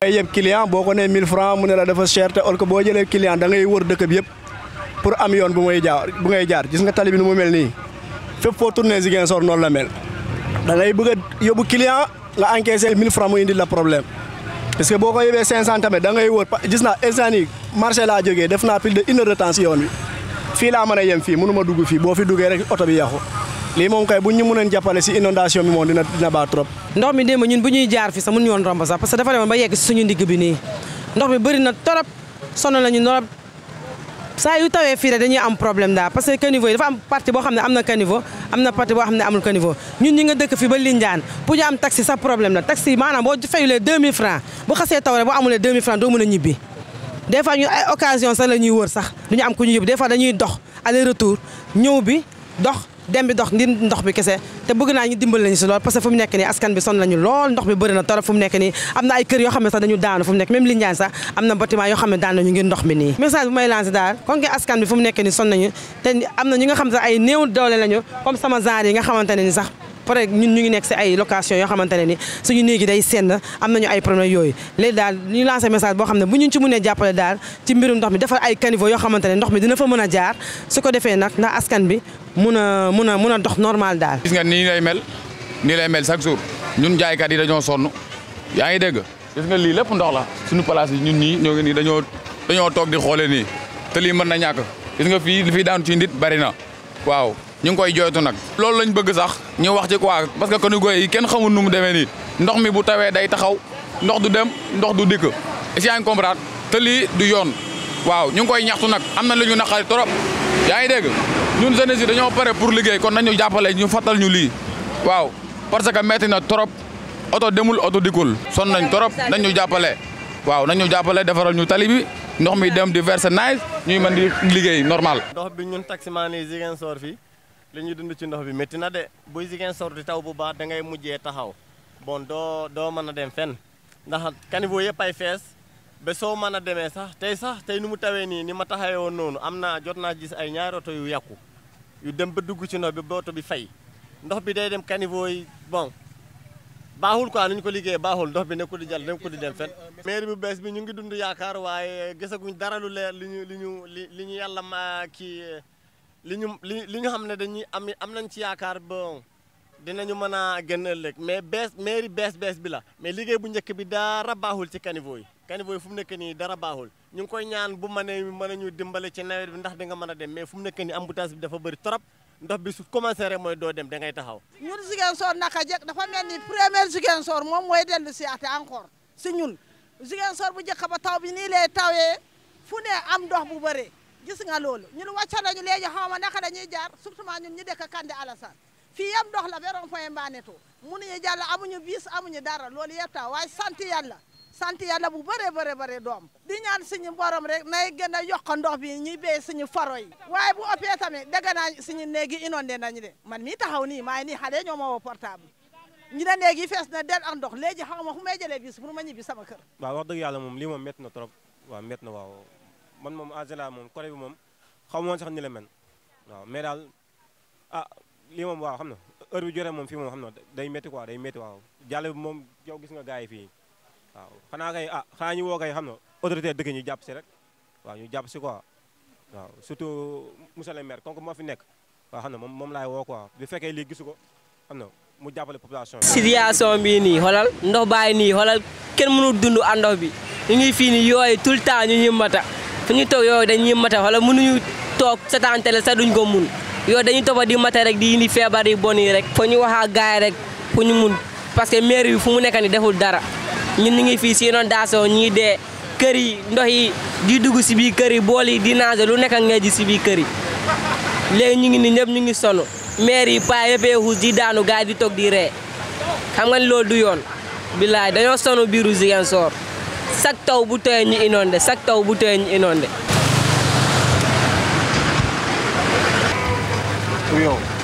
ngay yeb client boo ko nee 1000 francs mu ne la dafa cher te or que boo jëlee client da ngay wër dëkk bi yëpp pour am yoon bu may jaar bu ngay jaar gis nga tali bi nu mu mel nii fépp foo tourné Ziguinchor noonu la mel da ngay bëgg a yóbbu client nga encaissé 1000 francs mu indi la problème parce que boo ko yóbbee 500 tamit da ngay wër gis naa instant yi marché laa jógee def naa plus de une heure de temps si yoon wi fii laa mën a yem fii mënu ma dugg fii boo fi duggee rek oto bi yàqu lii moom kay bu ñu mënoon jàppale si inondation bi moom dina dina baax trop. ndox mi démb ñun bu ñuy jaar fi sax mënuñu woon romb sax parce que dafa demoon ba yegg si suñu ndigg bi nii ndox mi bëri na torop sonn nañu torop saa yu tawee fii rek dañuy am problème daal parce que caniveau yi dafa am partie boo xam ne am na caniveau am na partie boo xam ne amul caniveau ñun ñi nga dëkk fi ba Lindiane pour ñu am taxi sax problème la taxi maanaam boo fayulee 2000 francs bu xasee taw rek boo amulee 2000 francs doo mën a ñibbi des fois ñun ay occasion sax la ñuy wër sax du ñu am ku ñu yóbbu des fois dañuy dox aller retour ñëw bi dox dem bi dox ngir ndox bi kese te bëgg naa ñu dimbal lañu si lool parce que fu mu nekk nii askan bi sonn nañu lool ndox bi bëri na torop fu mu nekk nii am na ay kër yoo xam ne sax dañu daanu fu mu nekk même Lindiane sax am na bâtiment yoo xam ne daan nañu ngir ndox mi nii message bu may lancé daal kon que askan bi fu mu nekk nii sonn nañu te am na ñi nga xam sax ay néew doole lañu comme sama genre yi nga xamante ne ni sax pare ñun ñu ngi nekk si ay location yoo xamante ne ni suñu néegi day senn am nañu ay problème yooyu léegi daal ñu lancé message boo xam ne bu ñu ci mënee jàppale daal ci mbirum ndox mi defar ay caniveau yoo xamante ne ndox mi dina fa mën a jaar su ko defee nag ndax askan bi mun a mun a mun a dox normal daal gis nga nii lay mel nii lay mel chaque jour ñun jaaykat yi dañoo sonn yaa ngi dégg gis nga lii lépp ndox la suñu place yi ñun ñii ñoo ngi nii dañoo dañoo toog di xoole nii te lii mën na ñàkk gis nga fii li fi daanu ci nit bari na waaw ñu ngi koy jooytu nag loolu lañ bëgg sax ñu wax ci quoi parce que caniveau yi kenn xamul nu mu demee nii ndox mi bu tawee day taxaw ndox du dem ndox du dikk est-ce que yaa ngi comprendre te lii du yoon waaw ñu ngi koy ñaxtu nag am na lu ñu naqari trop yaa ngi dégg ñun jeunesse yi dañoo pare pour liggéey kon nañu jàppale ñu fattal ñu lii waaw parce que metti na trop oto demul oto dikkul son nañ trop nañu jàppale waaw nañu jàppale defaral ñu tali bi ndox mi dem di verser nice ñuy mën di liggéey normal ndox bi ñun taximaan yi Ziguinchor fii li ñuy dund ci ndox bi métti na de buy Ziguinchor di taw bu baax da ngay mujjee taxaw bon doo doo mën a dem fenn ndax caniveau yëpp ay fees ba soo mën a demee sax tey sax tey nu mu tawee nii ni ma taxawee woon noonu am naa jot naa gis ay ñaari oto yu yàqu yu dem ba dugg ci ndox bi ba oto bi fay ndox bi day dem caniveau yi bon baaxul quoi nu ñu ko liggéeyee baaxul ndox bi nekkul di jàll nekkul di dem fenn. mairie bu bees bi ñu ngi dund yaakaar waaye gisaguñ dara lu leer li ñu li ñu li li ñu yàlla ma kii li ñu li li ñu xam ne dañuy am am nañ ci yaakaar bon dinañu mën a gën ëllëg mais bees mairie bees bees bi la mais liggéey bu njëkk bi dara baaxul ci caniveau yi caniveau yi fu mu nekk nii dara baaxul ñu ngi koy ñaan bu mënee mën a ñu dimbale ci nawet bi ndax di nga mën a dem mais fu mu nekk nii embouteillage bi dafa bëri trop ndox bi su commencé rek mooy doo dem da ngay taxaw. ñun Ziguinchor naka jekk dafa mel ni première Ziguinchor moom mooy dellu si ate encore si ñun Ziguinchor bu njëkk ba taw bi nii lay tawee fu ne am ndox bu bëree gis nga loolu ñun wàcca nañu léegi xaw ma naka dañuy jaar surtout ñun ñu dëkk Kande Alassane fii yëpp ndox la ba rond-point Mbanetou mënuñu jàll amuñu bis amuñu dara loolu yëpp taw waaye sant yàlla sant yàlla bu bëree bëri bëri doom di ñaan suñu borom rek nay gën a yokk ndox bi ñuy béy suñu faro yi waaye bu ëppee tamit dégg naa suñu néegi inondé nañu de man mii taxaw nii maa ngi nii xale ñoo ma woo portable ñu ne néegi fees na del ak ndox léegi xaw ma fu may jëlee bis pour ma ñibbi sama kër waaw wax dëgg yàlla moom lii moom métti na trop waaw métti na waaw man moom en général moom côté bi moom xaw ma woon sax ni la mel waaw mais daal ah lii moom waaw xam na heure bi jotee moom fii moom xam na day métti quoi day métti waaw jàll bi moom yow gis nga gars yi fii waaw xanaa kay ah xanaa ñu woo kay xam na autorité dëkk ñu jàpp si rek waaw ñu jàpp si quoi waaw surtout monsieur le maire comme moo fi nekk waaw xam na moom moom laay woo quoi bu fekkee lii gisu ko xam na mu jàppale population bi. situation bii nii xoolal ndox bàyyi nii xoolal kenn mënul dund à ndox bi ñu ngi fii nii yooyu tout le temps ñu ñuy mata fu ñu toog yooyu dañuy mata xoolal mënuñu toog seetaan télé sax duñ ko mun yooyu dañuy toppa di mata rek di indi feebar yi bon yi rek foo ñu wax ak gars yi rek fu ñu mun parce que maire bi fu mu nekk nii deful dara ñun ñu ngi fii si inondation ñii dee kër yi ndox yi di dugg si biir kër yi bool yi di naage lu nekk ngay ji si biir kër yi léegi ñu ngi ni ñëpp ñu ngi sonn maire yi paa yëppee xuus di daanu gars yi di toog di ree xam nga ni loolu du yoon billaay dañoo sonn biiru Ziguinchor chaque taw bu tooyee ñu inondé chaque taw bu tooyee ñu inondé yow